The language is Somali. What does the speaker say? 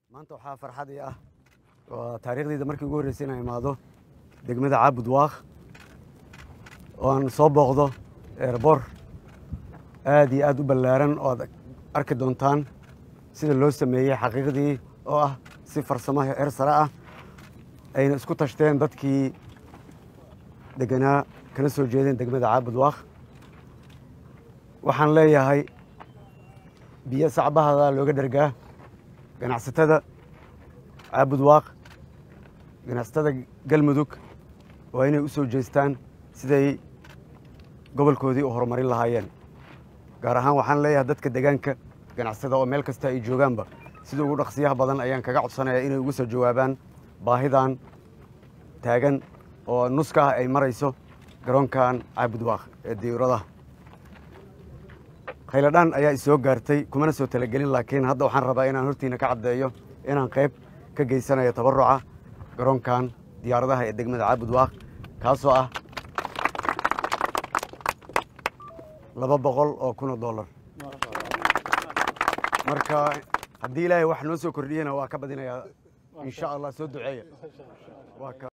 maanta waxaa farxad ii ah waa taariikhdayda markii ugu horreysay inaan imaado degmada caabud waaq oo aan soo booqdo eerbor aad iyo aad u ballaaran oo aad arki doontaan sida loo sameeyey xaqiiqdii oo ah si farsamo heer sare ah ayna isku tashteen dadkii deganaa kana soo jeedeen degmada caabud waaq waxaan leeyahay biyo sacbahada looga dhergaa ganacsatada caabud waaq ganacsatada galmudug waa inay u soo jeestaan siday gobolkoodii u horumarin lahaayeen gaar ahaan waxaan leeyahay dadka degaanka ganacsada oo meel kasta ay joogaanba sida ugu dhaqsiyaha badan ayaan kaga codsanayaa inay uga soo jawaabaan baahidan taagan oo nuska ah ay marayso garoonkan caabud waaq ee diyuuradaha khayladhaan ayaa isoo gaartay kumana soo talagelin laakiin hadda waxaan rabaa inaan hortiina ka caddeeyo inaan qayb ka geysanayo tabaruca garoonkan diyaaradaha ee degmada caabud waaq kaasoo ah laba boqol oo kun oo dollar marka haddii ilaahay wax noo soo kordhiyena waa ka badinayaa insha allah soo duceeya